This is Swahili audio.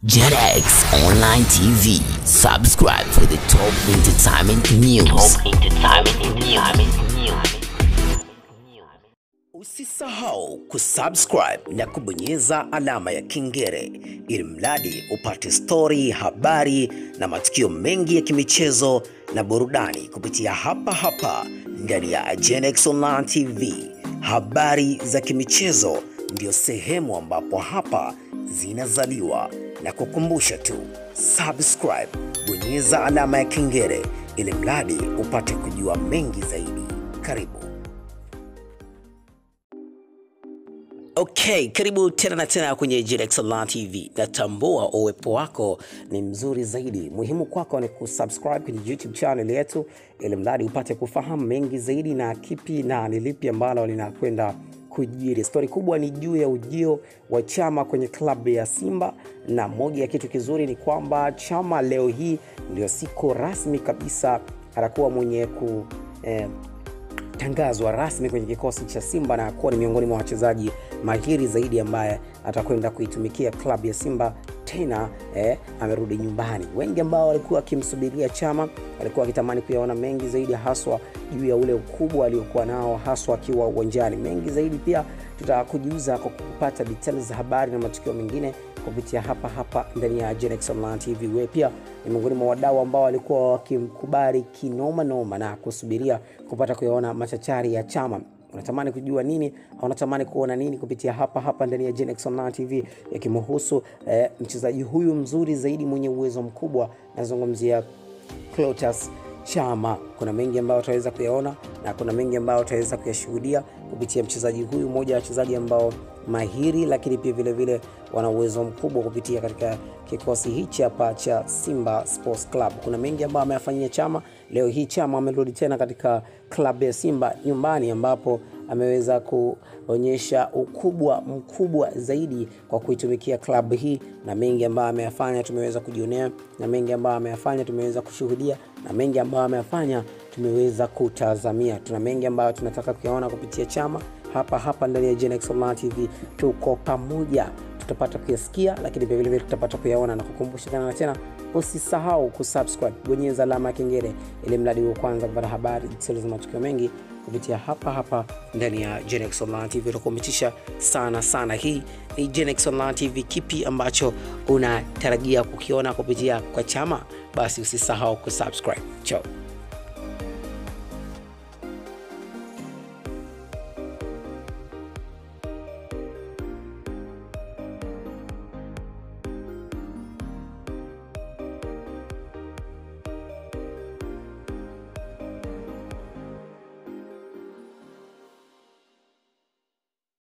JetX Online TV. Subscribe for the top entertainment news. Top entertainment news. Usisahau kusubscribe na kubonyeza alama ya kengele ili mradi upate stori, habari na matukio mengi ya kimichezo na burudani kupitia hapa hapa ndani ya JetX Online TV. Habari za kimichezo ndio sehemu ambapo hapa zinazaliwa na kukumbusha tu subscribe, bonyeza alama ya kengele ili mradi upate kujua mengi zaidi. Karibu. Okay, karibu tena na tena kwenye JetX Online TV. Natambua uwepo wako ni mzuri zaidi. Muhimu kwako ni kusubscribe kwenye YouTube channel yetu ili mradi upate kufahamu mengi zaidi na kipi na ni lipi ambalo linakwenda kujiri. Stori kubwa ni juu ya ujio wa Chama kwenye klabu ya Simba, na moja ya kitu kizuri ni kwamba Chama leo hii ndio siku rasmi kabisa atakuwa mwenye ku eh, tangazwa rasmi kwenye kikosi cha Simba na kuwa ni miongoni mwa wachezaji mahiri zaidi ambaye atakwenda kuitumikia klabu ya Simba tena eh, amerudi nyumbani. Wengi ambao walikuwa wakimsubiria Chama walikuwa wakitamani kuyaona mengi zaidi, haswa juu ya ule ukubwa aliokuwa nao, haswa akiwa uwanjani. Mengi zaidi pia tutakujuza kwa kupata details za habari na matukio mengine kupitia hapa hapa ndani ya Genex Online TV. Wewe pia ni miongoni mwa wadau ambao walikuwa wakimkubali kinoma noma na kusubiria kupata kuyaona machachari ya Chama. Unatamani kujua nini au unatamani kuona nini kupitia hapa hapa ndani ya Genex Online TV yakimhusu eh, mchezaji huyu mzuri zaidi mwenye uwezo mkubwa, nazungumzia Clatous Chama. Kuna mengi ambayo utaweza kuyaona na kuna mengi ambayo utaweza kuyashuhudia kupitia mchezaji huyu, mmoja wa wachezaji ambao mahiri, lakini pia vile vile wana uwezo mkubwa kupitia katika kikosi hichi hapa cha Simba Sports Club. Kuna mengi ambayo ameyafanyia Chama. Leo hii Chama amerudi tena katika klabu ya Simba nyumbani, ambapo ameweza kuonyesha ukubwa mkubwa zaidi kwa kuitumikia klabu hii, na mengi ambayo ameyafanya tumeweza kujionea, na mengi ambayo ameyafanya tumeweza kushuhudia, na mengi ambayo ameyafanya tumeweza kutazamia. Tuna mengi ambayo tunataka kuyaona kupitia Chama hapa hapa ndani ya Genex Online TV. Tuko pamoja, tutapata kuyasikia, lakini pia vilevile tutapata kuyaona na kukumbusha tena na tena, usisahau kusubscribe, bonyeza alama ya kengele ili mradi wa kwanza kupata habari za matukio mengi kupitia hapa hapa ndani ya Genex Online TV. Utakumitisha sana sana. Hii ni Genex Online TV. Kipi ambacho unatarajia kukiona kupitia kwa Chama? Basi usisahau kusubscribe. Ciao.